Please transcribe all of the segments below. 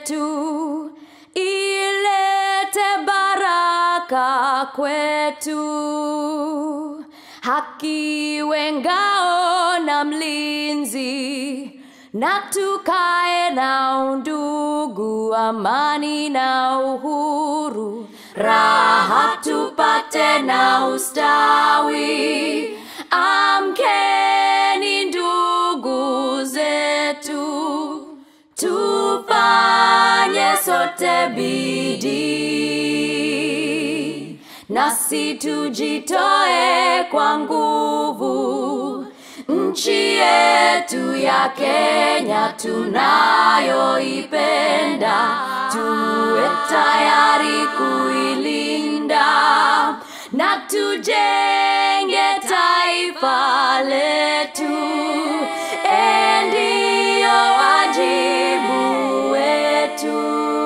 yetu ilete baraka kwetu haki wengao na mlinzi na tukae na undugu amani na uhuru raha tupate na ustawi amkeni ndugu zetu tufanye sote bidii nasi tujitoe kwa nguvu nchi yetu ya kenya tunayoipenda tuwe tayari kuilinda na tujenge taifa letu endiyo wajibu wetu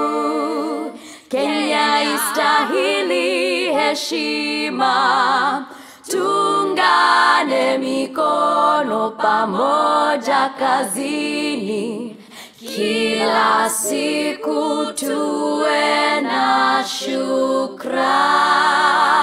kenya istahili heshima tungane mikono pamoja kazini kila siku tuwe na shukra